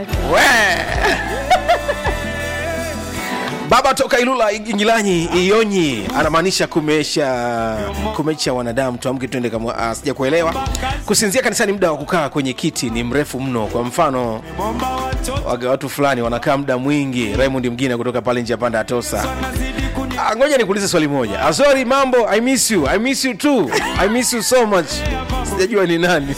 We. Baba toka Ilula Ingilanyi Ionyi anamaanisha kumesha kumecha wanadamu, tuamke twende kama uh, sija kuelewa. Kusinzia kanisani, muda wa kukaa kwenye kiti ni mrefu mno. Kwa mfano waga watu fulani wanakaa muda mwingi. Raymond Mgina kutoka pale nje ya panda Atosa. Ah, ngoja nikuulize swali moja. Ah, sorry mambo, I miss you. I miss you too. I miss you so much. Sijajua ni nani.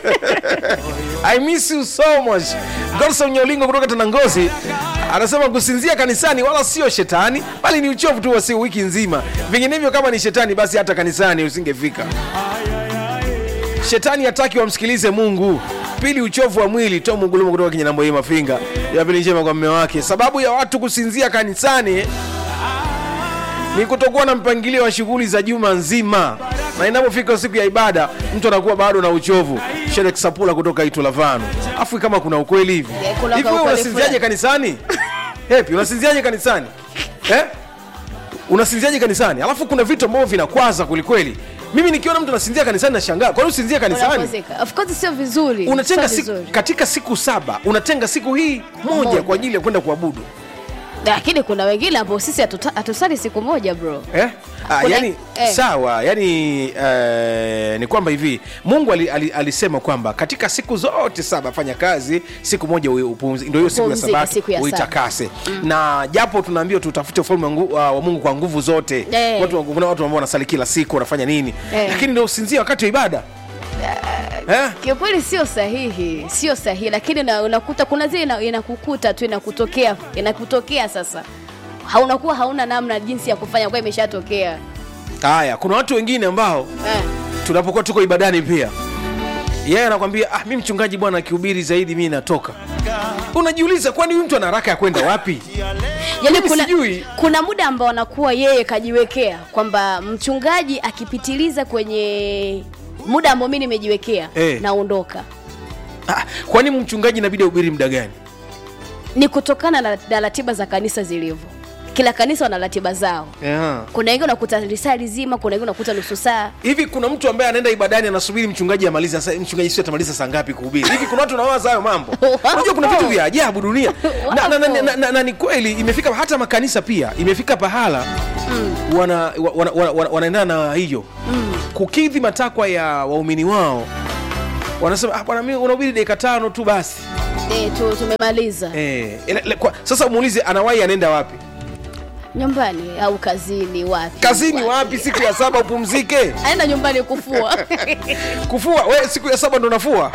I miss you so much. Godson Nyolingo kutoka Tanangozi anasema kusinzia kanisani wala sio shetani, bali ni uchovu tu wa siku wiki nzima. Vinginevyo kama ni shetani, basi hata kanisani usingefika. Shetani hataki wamsikilize Mungu. Pili, uchovu wa mwili. Tom Ngulumo kutoka Kinyanambo hii Mafinga. Ya pili njema kwa mume wake. Sababu ya watu kusinzia kanisani ni kutokuwa na mpangilio wa shughuli za juma nzima, na inapofika siku ya ibada mtu anakuwa bado na uchovu. Sherek Sapula kutoka Itulavano. Afu kama kuna ukweli hivi Yeah, kuna hivi, wewe kaukweli unasinziaje fulani. kanisani? Hepi, unasinziaje kanisani eh? Unasinziaje kanisani? Alafu kuna vitu ambavyo vinakwaza kwelikweli. Mimi nikiona mtu anasinzia kanisani nashangaa, kwa nini usinzie kanisani? Unapozeka. Of course sio vizuri. Unatenga Sio siku, vizuri. katika siku saba unatenga siku hii moja Moja. kwa ajili ya kwenda kuabudu Lakini kuna wengine ambao sisi hatuta- hatusali siku moja bro. eh? Ah, Kuna- yani eh. sawa yani eh, ni kwamba hivi mungu ali, ali, alisema kwamba katika siku zote saba fanya kazi siku moja ui- upumzi ndio hiyo siku ya Upumzike, sabato siku ya saba. uitakase na japo tunaambiwa tutafute ufalme wa ngu- wa wa mungu kwa nguvu zote Eh. watu, kuna watu ambao wanasali kila siku wanafanya nini Eh. lakini ndio usinzia wakati wa ibada eh? Kiukweli sio sahihi, sio sahihi, lakini na, unakuta kuna zile ina- inakukuta tu inakutokea inakutokea sasa haunakuwa hauna namna jinsi ya kufanya kwa imeshatokea haya kuna watu wengine ambao eh. tunapokuwa tuko ibadani pia yeye anakwambia ah, mi mchungaji bwana akihubiri zaidi mi natoka unajiuliza kwani huyu mtu ana haraka ya kwenda wapi Yaani Mimi kuna, sijui. kuna muda ambao anakuwa yeye kajiwekea kwamba mchungaji akipitiliza kwenye muda ambao mi nimejiwekea Eh. naondoka. ah, kwani mchungaji inabidi ahubiri muda gani Ni kutokana na, na ratiba za kanisa zilivyo. Kila kanisa wana ratiba zao. yeah. Kuna wengine unakuta lisaa lizima, kuna wengine unakuta nusu saa. hivi kuna mtu ambaye anaenda ibadani anasubiri mchungaji amalize sasa mchungaji sio atamaliza saa ngapi kuhubiri hivi kuna watu wanawaza hayo mambo unajua kuna vitu vya ajabu dunia na, na, na, na, na, na, na ni kweli imefika hata makanisa pia imefika pahala mm. wana, wana, wana, wana, wanaendana na hiyo mm. kukidhi matakwa ya waumini wao wanasema ah, bwana mimi unahubiri dakika tano tu basi Eh, tu tumemaliza. eh, ele- ele- kwa, sasa umuulize anawahi anaenda wapi Nyumbani au kazini wapi? kazini wapi siku ya saba upumzike Aenda nyumbani kufua. kufua we siku ya saba ndo nafua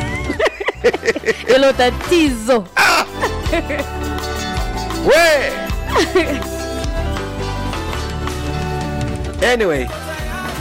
Hilo tatizo. we anyway